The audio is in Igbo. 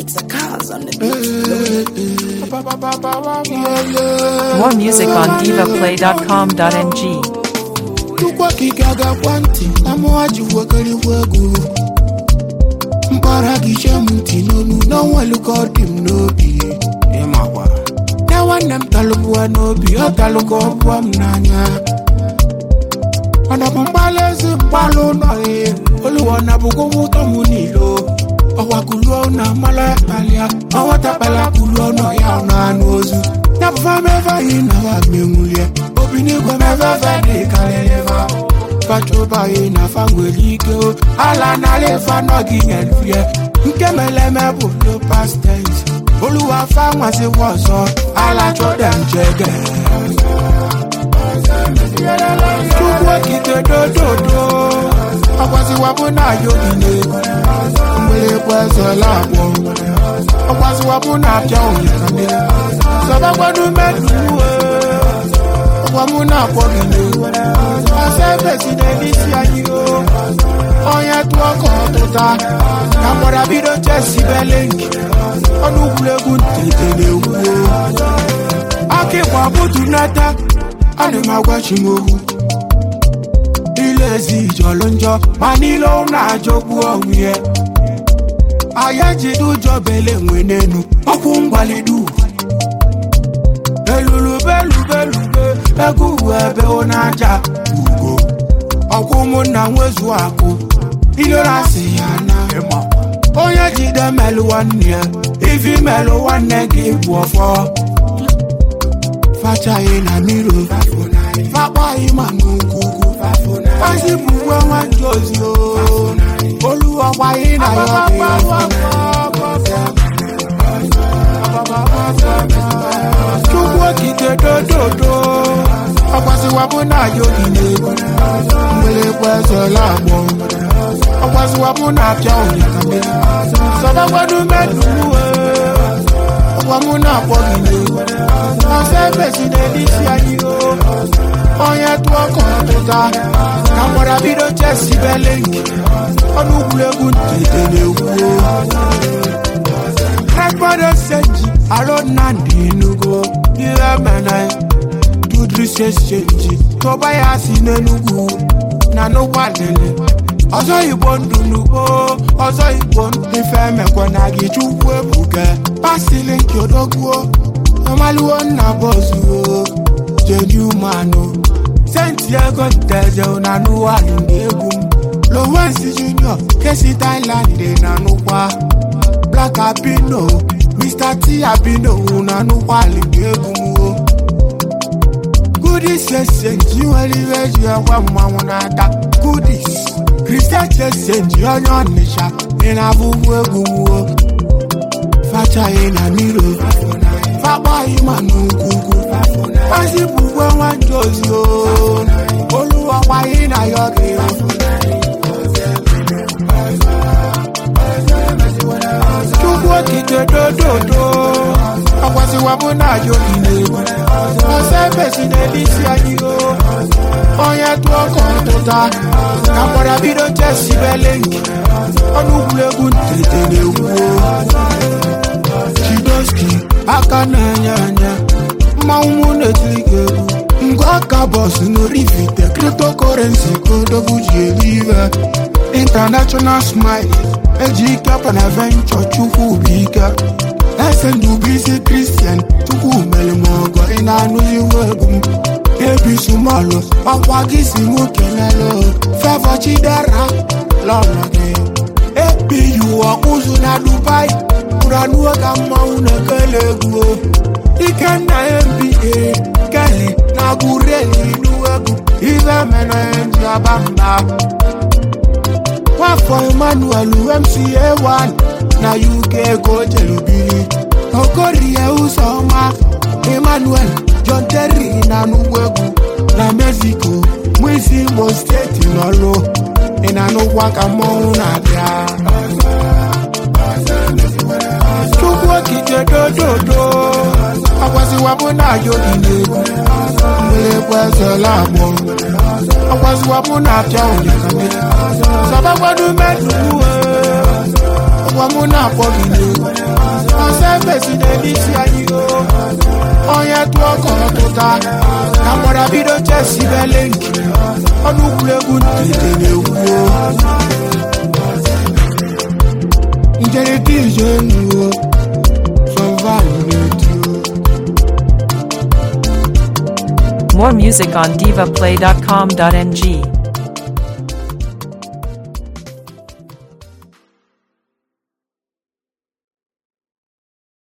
It's a cause on the beat. More music on divaplay.com.ng. Chukwu okike agakwa ntị na mụwa ji wekarịwa egwu mpara gị chie m ntị n'onu n'ọnwelu ka ọ dị m n'obi ịmakwa na nwanne m talụbụwa n'obi ọ talụka ọbụwa m n'anya ọnọbụ mgbalị ezi mgbalụ ụlọ ya oluwa na bụkwa ụtọ m niile ọwa kuluo na mmalụ akpalịa ọnwata kpala kuluo nọ ya ọnụ anụ ozu ya bụ fameve anyị na wa menwulie obi n'igwe meveve dị karịrị fa fachobaghị na fa nwere ike o ala nara ife anọghị nyefie nke meleme bụ no past tense oluwa fa nwazikwa ọzọ ala chọdem jege chukwu okike dododo ọgwaziwa bụ na yogi na-egwu mgbịrịgba ezela agbọ ọgwaziwa bụ na apịa ụnyakane sọbagbadu meduwe ọgwa mụ na-akpọ gị n'egwu ọsọ ebesi n'elisi anyị o onye tụọ ka ọtụta ka mgbada bido chesi belenki ọnụ egwuregwu ntete na-egwu aka ịgba butu nata ana m agwachi m okwu ile ezi jọlụ njọ ma niile ọ na-ajọgbu onwe ya aya jide ụjọ bele nwe n'enu ọkwụ mgbalidu elulubelubelube ego uwe ebe ọ na-aja ugo ọkwụ ụmụnna nwezu akụ ilorasi ya na onye jide melụ nwanne ya ifi melụ nwanne gị bụ ọfọ fachaghị na miro fakpaghị ma n'ugwugwu fasipụ uwe nwanne ozi o oluwakwaghị na ya chukwu okike dododo ọgwaziwabụ na yogi na-egwu mgbịrịgba ezela agbọ ọgwaziwabụ na apịa ụnyakame sọbagbadu meduwe ọgwamụ na-akpọ gị n'egwu ọsọ ebesi n'elisi anyị o onye tụọ ka ọtụta ka mgbada bido chesi belenki ọnụ egwuregwu ntete na-egwu rekpọdo senji alo nnamdị enugo ihe mene tudris exchange tụba ya si n'enugwu na n'ụgbọalele ọzọ igbo ndụ n'ugbo ọzọ igbo ife emekwa na gị chukwu ebuke pasili nke odogwuo ọmaluwo nna bọzuo jeju manụ senti ego nteje na n'ụwalị na egwu m lowensi junior kesi thailand dị na nụkwa black abino mr t abino na n'ụkwalị na egwu m o goodies exchange nwere ihe eji ekwe mmanwụ n'aka goodies christian exchange onye ọnịcha ị na-abụbu egwu m o fachaghị na miro fakpaghị ma n'ugwugwu fasipụ ugwe nwanne ozi o oluwakwaghị na ya ọ ga-efu chukwu okike dododo ọgwaziwabụ na yogi na-egwu ọsọ ebesi n'elisi anyị o onye tụọ ka ọtụta ka mgbada bido chesi belenki ọnụ egwuregwu ntete na-egwu chidoski aka na-enye enye mmanwụ mụ na-etiri gị egwu ngwa aka bọs n'orifite kriptokorensi kodobu ji eri ihe international smile eji ike panaventure chukwu bụ ike ese ndụbụisi kristian chukwu mere m ọgọ ị na-anụzi iwu egwu m ebisumalụ ọkwa gị si mụ kelele fevọ chidera lọlọ gị ebiyu ọkụzụ na dubai ụranuo ka mmanwụ na-ekele egwu ikenna mba keli na gureli n'uwegwu ibe mere ji aba mba nwafọ emmanuel mca1 na uk ego jelubiri okorie ụzọma emmanuel john terry na n'ugwegwu na mexico mwisi imo steeti n'ọlụ ị na n'ụgwọ ka mmọnwụ na-abịa chukwu okike dododo ọgwaziwabụ na yogi na-egwu mgbịrịgba ezela agbọ ọgwaziwabụ na apịa ụnyakane sọbagbadu meduwe ọgwa mụ na-akpọ gị n'egwu ọsọ efesi na-eme isi anyị o onye tụọ ka ọ tụta ka mgbara bido chesi bele nke ọnụ egwuregwu ntete na-egwu njerịta ije nuo sọvaịv na-eti More music on divaplay.com.ng.